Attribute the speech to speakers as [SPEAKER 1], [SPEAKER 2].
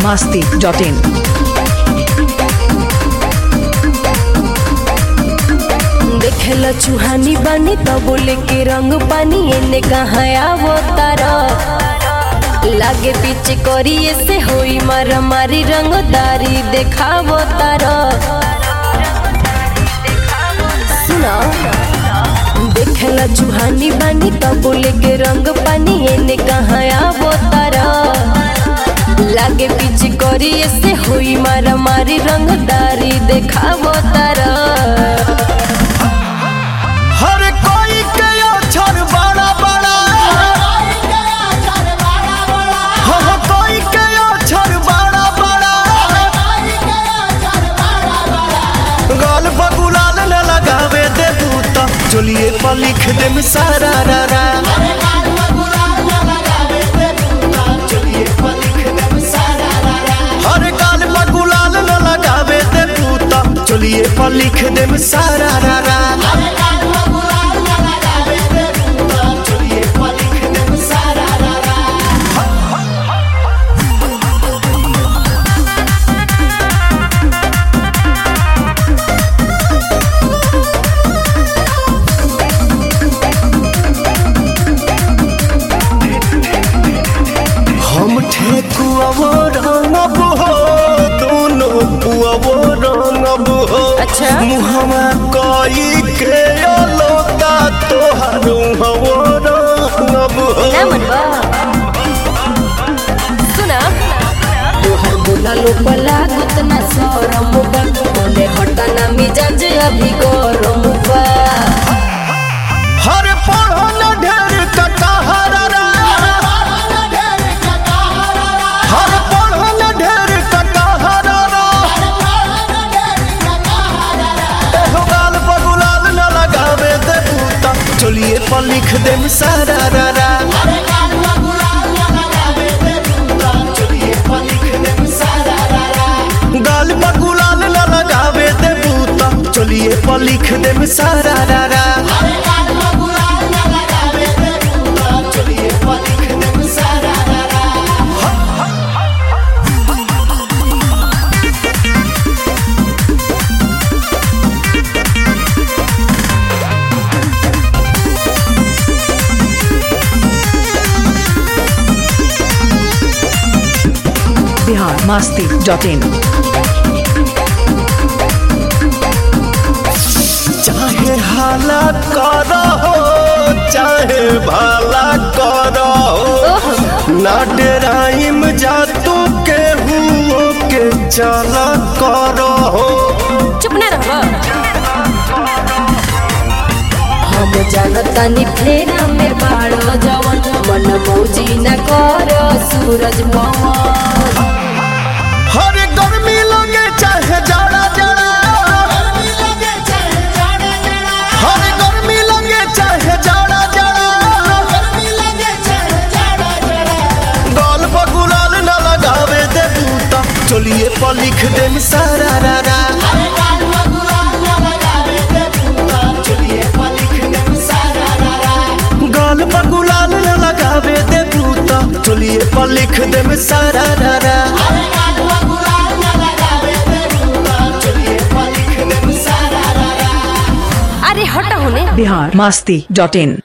[SPEAKER 1] masti dot in.
[SPEAKER 2] देखेला चुहानी बानी तो बोले के रंग पानी एने कहाँ आवो तारा लागे पीछे करिए से होई मारा मारी रंगदारी देखावो तारा सुना देखेला चुहानी बानी तो बोले के रंग पानी एने कहाँ आवो तारा लागे पीछे करिए से होई मारा मारी रंगदारी देखावो तारा
[SPEAKER 3] हर कोई के अक्षर बड़ा बड़ा हर कोई के अक्षर बड़ा बड़ा गाल बगुलाल न लगावे दे बूता चलिए पर लिख दे सारा रा रा हर गाल बगुलाल न लगावे दे बूता चलिए पर लिख दे सारा रा रा हम ठेकुआवो रंगब हो दोनों पुआवो रंगब हो
[SPEAKER 2] अच्छा।
[SPEAKER 3] मुहमा कई के अलोता तोहार हवो रंगब हो
[SPEAKER 2] ना मनवा सुना तोहर बोला लो पला गुतना सरम बा बोले हटाना मिजाज अभी गरम बा
[SPEAKER 3] हर पढ़ो न ढेर कटहरा रा हर पढ़ो न ढेर कटहरा रा एहो गाल बगुलाल न लगावे दे बूता चलिए पर लिख दे सारा रा रा गाल बगुलाल न लगावे दे बूता चलिए पर लिख दे सारा रा रा
[SPEAKER 1] Bihar masti dot in.
[SPEAKER 3] चाहे हाला करो चाहे भाला करो ना डराइम जा तू के हुओ के चला करो
[SPEAKER 2] चुप ना रहो हम जानतानी फेरा में बाड़ो जवन मन मौजी न करो सूरज पवन
[SPEAKER 3] हर गर्मी लगे चाहे जाड़ा जाड़ा हर गर्मी लगे चाहे जाड़ा जाड़ा गाल पर गुलाल न लगावे दे बूता चलिए पर लिख दे सारा रा रा गाल पर गुलाल न लगावे दे बूता चलिए पर लिख दे सारा रा रा
[SPEAKER 2] अरे हटा होने
[SPEAKER 1] Bihar masti dot in.